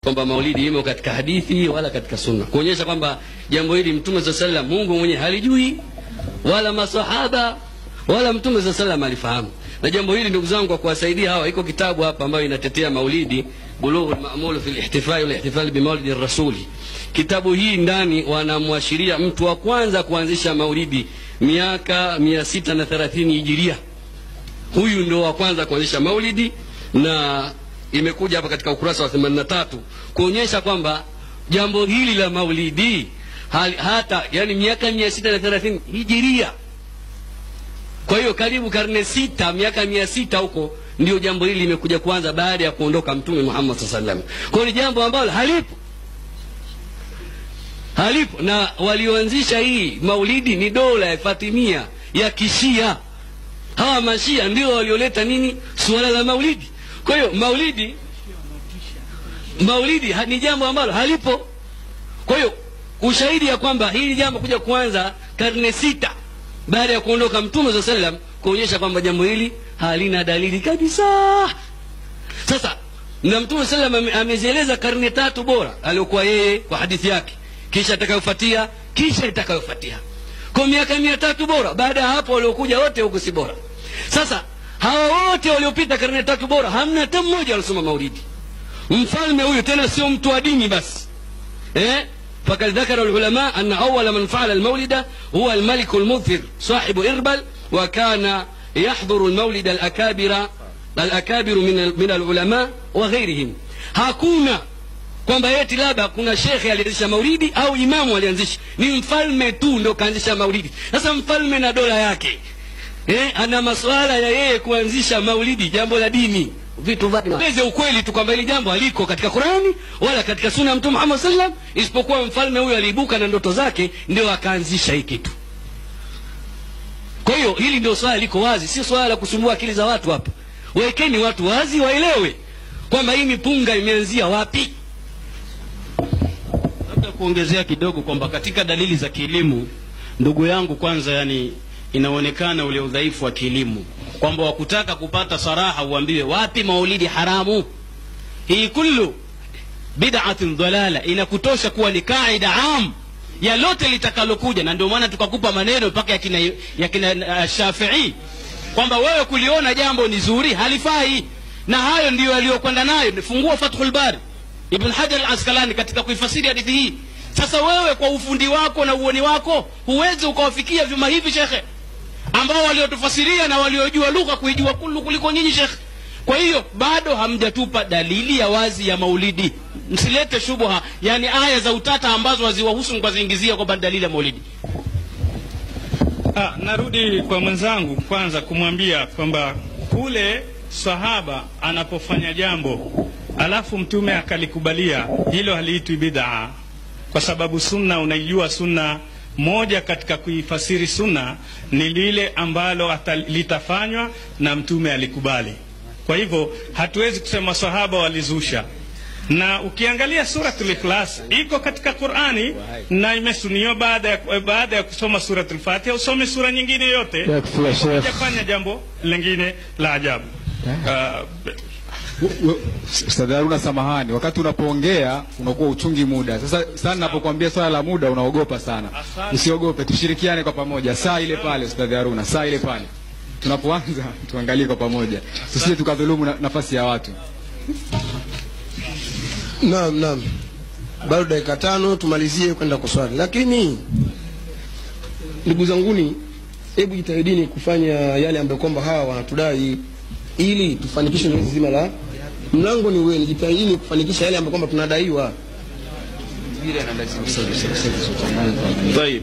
kwamba maulidi imo katika hadithi wala katika sunna kuonyesha kwamba jambo hili mtume saa salam mungu mwenyewe halijui wala masahaba wala mtume saa salam alifahamu na jambo hili ndugu zangu kwa kuwasaidia hawa iko kitabu hapa ambayo inatetea maulidi bulughu lmamulu fi lihtifai walihtifali bimaulidi rasuli kitabu hii ndani wanamwashiria mtu wa kwanza kuanzisha maulidi miaka mia sita na thelathini hijiria huyu ndo wa kwanza kuanzisha maulidi na imekuja hapa katika ukurasa wa 83 kuonyesha kwamba jambo hili la maulidi hali, hata yani miaka mia sita na thelathini hijiria kwa hiyo karibu karne sita miaka mia sita huko ndio jambo hili limekuja kuanza baada ya kuondoka mtume muhammad saa salam kwa hiyo ni jambo ambalo halipo halipo na walioanzisha hii maulidi ni dola ya fatimia ya kishia hawa mashia ndio walioleta nini suala la maulidi kwa hiyo maulidi maulidi ha- ni jambo ambalo halipo kwa hiyo ushahidi ya kwamba hili jambo kuja kuanza karne sita baada ya kuondoka mtume saa salam kuonyesha kwamba jambo hili halina dalili kabisa sasa na mtume salam ame- amezieleza karne tatu bora aliokuwa yeye kwa hadithi yake kisha itakayofuatia kisha itakayofuatia kwa miaka mia tatu bora baada ya hapo waliokuja wote huku si bora sasa hawa wote waliopita karne tatu bora hamna hata mmoja alisoma maulidi mfalme huyu tena sio mtu wa dini basi eh? فقد ذكر العلماء أن أول من فعل المولد هو الملك المظفر صاحب إربل وكان يحضر المولد الأكابر الأكابر من من العلماء وغيرهم hakuna kwamba yeti labda kuna shekhe alianzisha maulidi au imamu alianzisha ni mfalme tu ndo kaanzisha maulidi sasa mfalme na dola yake eh, ana masuala ya yeye kuanzisha maulidi jambo la dini vitu vyake ukweli tu kwamba hili jambo haliko katika qurani wala katika suna ya mtume muhammad sallam isipokuwa mfalme huyo aliibuka na ndoto zake ndio akaanzisha hii kitu kwa hiyo hili ndio swala liko wazi sio swala la kusumbua akili za watu hapa wekeni watu wazi waelewe kwamba hii mipunga imeanzia wapi labda kuongezea kidogo kwamba katika dalili za kielimu ndugu yangu kwanza yani inaonekana ule udhaifu wa kielimu kwamba wakutaka kupata saraha uambiwe wapi maulidi haramu hii kullu bid'atin dhalala inakutosha kuwa ni kaida am ya lote litakalokuja na ndio maana tukakupa maneno mpaka yakina, yakina uh, shafii kwamba wewe kuliona jambo ni zuri halifai na hayo ndiyo yaliyokwenda nayo fungua fathul bari ibn hajar al askalani katika kuifasiri hadithi hii sasa wewe kwa ufundi wako na uoni wako huwezi ukawafikia vyuma hivi shekhe ambao waliotufasiria na waliojua lugha kuijua kulu kuliko nyinyi shekhe kwa hiyo bado hamjatupa dalili ya wazi ya maulidi msilete shubha yani aya za utata ambazo haziwahusu mkaziingizia kwamba ni dalili ya maulidi Ah, narudi kwa mwenzangu kwanza kumwambia kwamba kule sahaba anapofanya jambo alafu mtume akalikubalia hilo haliitwi bid'a kwa sababu sunna unaijua sunna moja katika kuifasiri sunna ni lile ambalo ata, litafanywa na mtume alikubali kwa hivyo hatuwezi kusema sahaba walizusha na ukiangalia suratul ikhlas iko katika qurani na imesuniwa baada ya, baada ya kusoma suratul fatiha usome sura nyingine yote Yakfi ya Sheikh. hujafanya jambo lingine la ajabu uh, Ustadh Haruna, samahani, wakati unapoongea unakuwa uchungi muda. Sasa sana napokuambia swala la muda unaogopa sana. Asante. Usiogope, tushirikiane kwa pamoja. Saa ile pale, Ustadh Haruna, saa ile pale tunapoanza tuangalie kwa pamoja, tusije tukadhulumu na, nafasi ya watu. Naam, naam, bado dakika tano tumalizie kwenda kuswali, lakini ndugu zanguni, hebu jitahidini kufanya yale ambayo kwamba hawa wanatudai ili tufanikishe zoezi zima la mlango ni wenu. Jitahidini kufanikisha yale ambayo kwamba tunadaiwa. Tayib.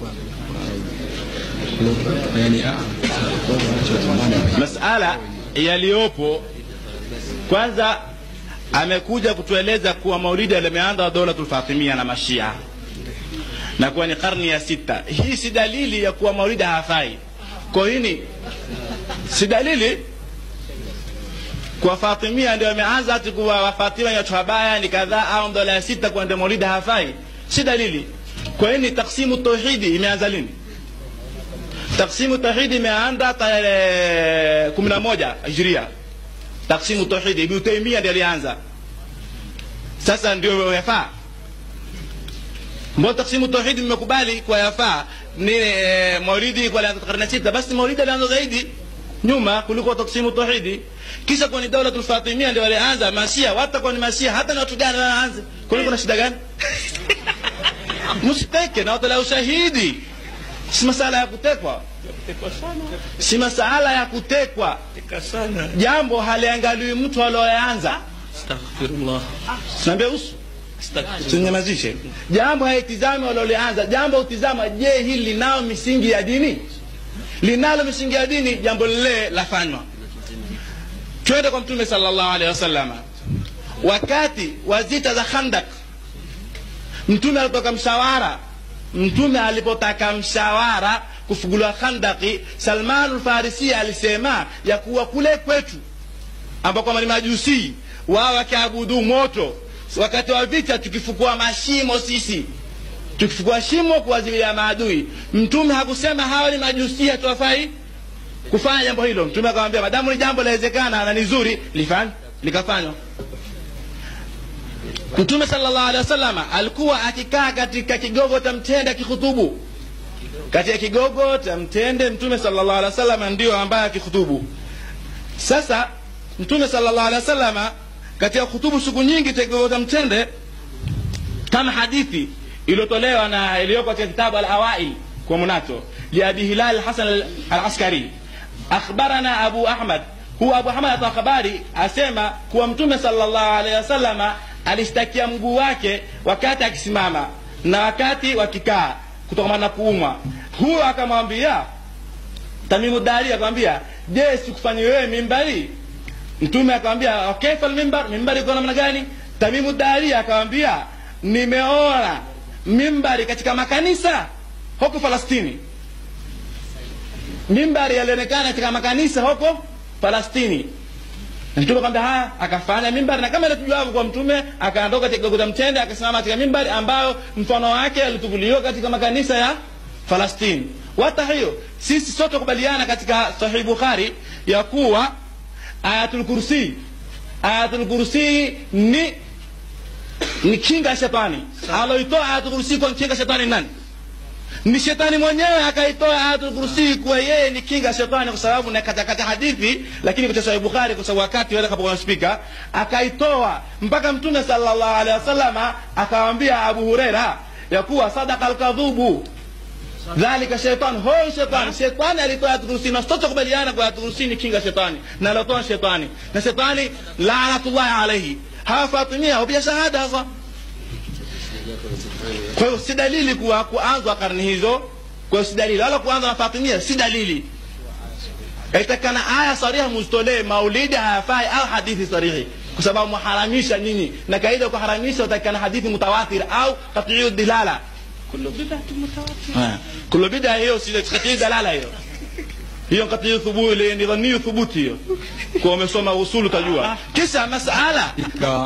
masala yaliyopo kwanza amekuja kutueleza kuwa maulidi limeanza dolatul fatimia na mashia na kuwa ni karni ya sita hii si dalili ya kuwa maulidi hafai kwa hini si dalili kwa fatimia ndio ameanza ati kuwa wafatima ni watu wabaya ni kadhaa au dola ya sita kuwa ndio maulidi hafai si dalili kwa hini taksimu tauhidi imeanza lini taksimu tauhidi imeanza tarehe kumi na moja hijria taksimu tauhidi ibnu taimia ndiye alianza sasa ndio yafaa mbona taksimu tauhidi mmekubali kwa yafaa ni e, maulidi kwa alianza karne sita basi maulidi alianza zaidi nyuma kuliko taksimu tauhidi kisha kwa ni daulatul fatimia ndio walianza masia watakuwa ni masia hata ni watu gani wanaanza kwani kuna shida gani msiteke na watolea ushahidi si masala ya kutekwa si masala ya kutekwa jambo haliangaliwi mtu alioanza astaghfirullah sinaambia usu tunyamazishe jambo haitizami walolianza jambo utizama je hili linao misingi ya dini linalo misingi ya dini jambo lile lafanywa twende kwa mtume sallallahu alaihi wasallama wakati wa zita za khandak mtume alipotoka mshawara mtume alipotaka mshawara kufuguliwa khandaki salmanu lfarisia alisema ya kuwa kule kwetu ambao kwamba ni majusi wao wakiabudu moto wakati wa vita tukifukua mashimo sisi tukifukua shimo kuwazilia maadui mtume hakusema hawa ni majusi hatuwafai kufanya jambo hilo mtume akamwambia madamu ni jambo lawezekana na ni zuri lifanye likafanywa mtume sallallahu alaihi wasallama alikuwa akikaa katika kigogo cha mtende akikhutubu katika kigogo cha mtende mtume sallallahu alaihi wasallama ndio ambaye akikhutubu sasa mtume sallallahu alaihi wasallama katika khutubu siku nyingi katika kigogo cha mtende kama hadithi iliyotolewa na iliyoko katika kitabu al-awail kwa munato liabi hilal hasan al-askari akhbarana abu ahmad huwa abu ahmad atoa habari asema kuwa mtume sallallahu alaihi wasallama alishtakia mguu wake wakati akisimama na wakati wakikaa kutokana na kuumwa huyo akamwambia tamimu dari akamwambia je sikufanyi wewe mimbari mtume akamwambia kaifa almimbar mimbari iko namna gani tamimu dari akamwambia nimeona mimbari katika makanisa huko falastini mimbari yalionekana katika makanisa huko falastini na mtume akamwambia haya akafanya mimbari na kama ile tujuavyo kwa mtume akaondoka katika kigogo cha mtende akasimama katika mimbari ambayo mfano wake alitubuliwa katika makanisa ya falastini wata hiyo sisi sote kubaliana katika sahih bukhari ya kuwa ayatul kursi ayatul kursi ni ni kinga ya shetani aloitoa ayatul kursi kwa kinga shetani nani ni shetani mwenyewe akaitoa ayatul kursi kuwa yeye ni kinga ya shetani kwa sababu na katakata hadithi lakini katika sahih bukhari kwa sababu wakati wale kapokuwa spika akaitoa mpaka mtume sallallahu alaihi wasallama akamwambia abu huraira ya kuwa sadaka alkadhubu dhalika shetani hoyo shetani shetani alitoa ayatul kursi na sote kubaliana kwa ayatul kursi ni kinga shetani na alitoa shetani na shetani laanatullahi alaihi hawa fatimia wapia shahada hasa kwa hiyo si dalili kuwa kuanzwa karne hizo kwa hiyo si dalili wala kuanzwa na fatimia si dalili itakana aya sariha muzitolee maulidi hayafai au hadithi sarihi kwa sababu muharamisha nyinyi na kaida kuharamisha utakana hadithi mutawatir au qatiu dilala kullu bid'a hiyo si qatiu dalala hiyo hiyo qatiu thubuti ni dhanni thubuti hiyo kwa umesoma usulu tajua kisha masala katika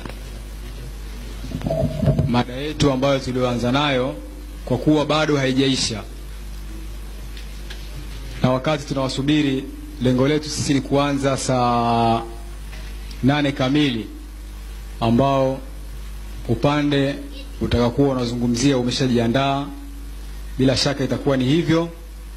mada yetu ambayo tulioanza nayo kwa kuwa bado haijaisha na wakati tunawasubiri lengo letu sisi ni kuanza saa nane kamili ambao upande utakakuwa unazungumzia umeshajiandaa bila shaka itakuwa ni hivyo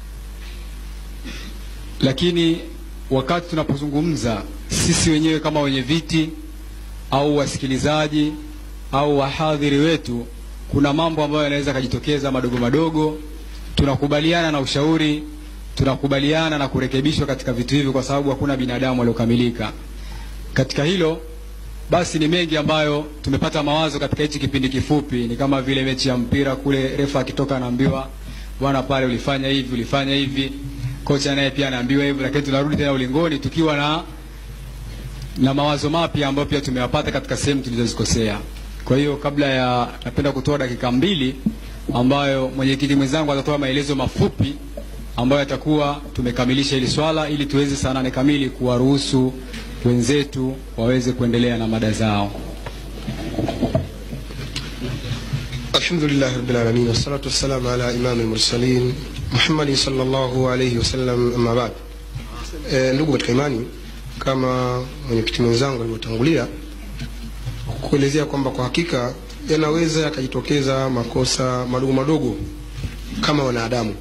lakini wakati tunapozungumza sisi wenyewe kama wenye viti au wasikilizaji au wahadhiri wetu kuna mambo ambayo yanaweza kajitokeza madogo madogo tunakubaliana na ushauri tunakubaliana na kurekebishwa katika vitu hivyo kwa sababu hakuna binadamu waliokamilika katika hilo basi ni mengi ambayo tumepata mawazo katika hichi kipindi kifupi ni kama vile mechi ya mpira kule refa akitoka anaambiwa bwana pale ulifanya hivi ulifanya hivi kocha naye pia anaambiwa hivyo lakini tunarudi tena ulingoni tukiwa na na mawazo mapya ambayo pia tumeyapata katika sehemu tulizozikosea kwa hiyo kabla ya napenda kutoa dakika mbili ambayo mwenyekiti mwenzangu atatoa maelezo mafupi ambayo yatakuwa tumekamilisha hili swala ili tuweze saa nane kamili kuwaruhusu wenzetu waweze kuendelea na mada zao الحمد لله رب العالمين والصلاة والسلام على إمام المرسلين محمد صلى الله عليه wasallam amma baad e, ndugu katika imani kama mwenyekiti mwenzangu alivyotangulia kuelezea kwamba kwa hakika yanaweza yakajitokeza makosa madogo madogo kama wanadamu,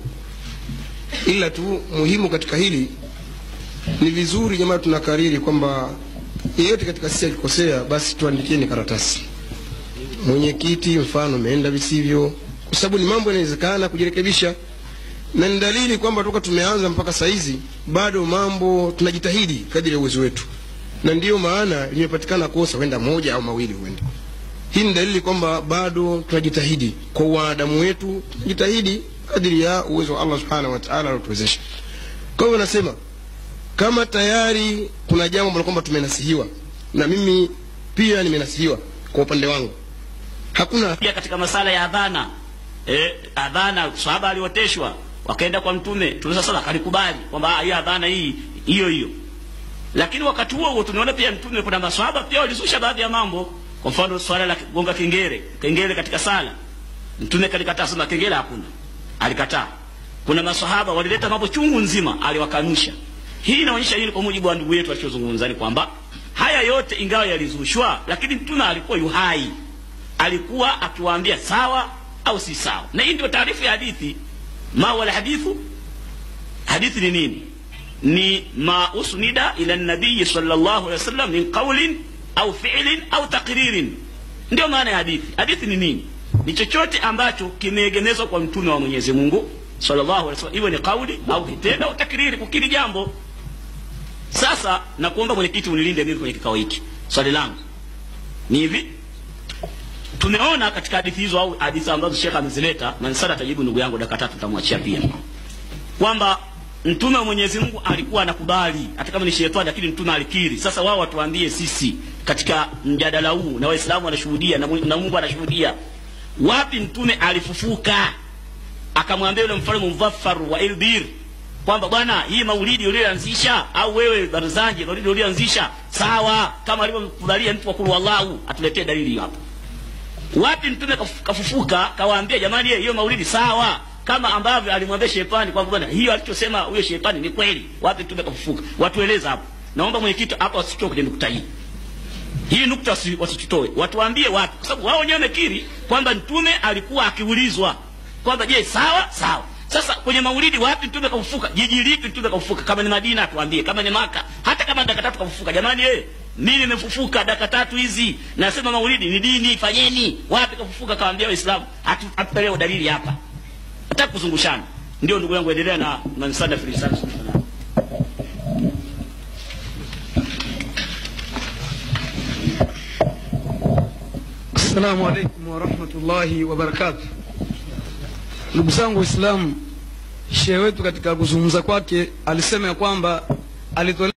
ila tu muhimu katika hili ni vizuri jamaa, tunakariri kwamba yeyote katika sisi akikosea, basi tuandikieni karatasi. Mwenyekiti mfano umeenda visivyo, kwa sababu ni mambo yanawezekana kujirekebisha, na ni dalili kwamba toka tumeanza mpaka saizi bado mambo tunajitahidi kadiri ya uwezo wetu, na ndiyo maana limepatikana kosa huenda moja au mawili huenda. Hii ni dalili kwamba bado tunajitahidi kwa wanadamu wetu, tunajitahidi kadiri ya uwezo wa Allah subhanahu wa ta'ala aliotuwezesha. Kwa hivyo nasema kama tayari kuna jambo ambalo kwamba tumenasihiwa na mimi pia nimenasihiwa kwa upande wangu hakuna pia katika masala ya adhana eh, adhana sahaba alioteshwa wakaenda kwa mtume mtume sasa akalikubali kwamba ah, hii adhana hii hiyo hiyo lakini wakati huo huo tunaona pia mtume kuna maswahaba pia walizusha baadhi ya mambo kwa mfano swala la kugonga kengele kengele katika sala mtume kalikataa sema kengele hakuna alikataa kuna maswahaba walileta mambo chungu nzima aliwakanusha hii inaonyesha nini kwa mujibu wa ndugu yetu alichozungumza ni kwamba haya yote ingawa yalizushwa lakini mtume alikuwa yuhai alikuwa akiwaambia sawa au si sawa na hii ndio taarifu ya hadithi ma wala hadithu hadithi ni nini ni ma usnida ila nabii sallallahu alaihi wasallam min qawlin au fi'lin au taqririn ndio maana ya hadithi hadithi ni nini ni chochote ambacho kimeegemezwa kwa mtume wa Mwenyezi Mungu sallallahu alaihi wasallam iwe ni kauli au kitendo au takriri kukiri jambo sasa nakuomba mwenyekiti unilinde mimi kwenye kikao hiki swali langu ni hivi tumeona katika hadithi hizo au hadithi ambazo Sheikh amezileta na nisada atajibu ndugu yangu dakika tatu tutamwachia pia kwamba mtume wa Mwenyezi Mungu alikuwa anakubali hata kama ni shetani lakini mtume alikiri sasa wao watuambie sisi katika mjadala huu na waislamu wanashuhudia na, Mungu- na Mungu anashuhudia wapi mtume alifufuka akamwambia yule mfalme Muzaffar wa Ilbir kwamba bwana hii maulidi ulioanzisha au wewe Barzanji maulidi ulioanzisha sawa kama alivyokubalia mtu wa kulu Allahu atuletee dalili hapo wapi mtume kaf- kafufuka kawaambia jamani hiyo maulidi sawa kama ambavyo alimwambia shetani kwamba bwana hiyo alichosema huyo shetani ni kweli wapi mtume kafufuka watueleza hapo naomba mwenyekiti hapa wasitoke kwenye nukta hii hii nukta wasi- wasitutoe watuambie wapi kwa sababu wao wenyewe wamekiri kwamba mtume alikuwa akiulizwa kwamba je sawa sawa sasa kwenye maulidi wapi mtume kafufuka jiji lipi mtume kafufuka kama ni madina atuambie kama ni maka hata kama dakika tatu kafufuka jamani eh mimi nimefufuka dakika tatu hizi nasema maulidi ni dini fanyeni wapi kafufuka kawaambia waislamu Hatu- hatupelee dalili hapa hataki kuzungushana ndio ndugu yangu endelea na na msada filisani Assalamu alaikum warahmatullahi wabarakatuh. Ndugu zangu Waislamu, shehe wetu katika kuzungumza kwake alisema ya kwamba alitolea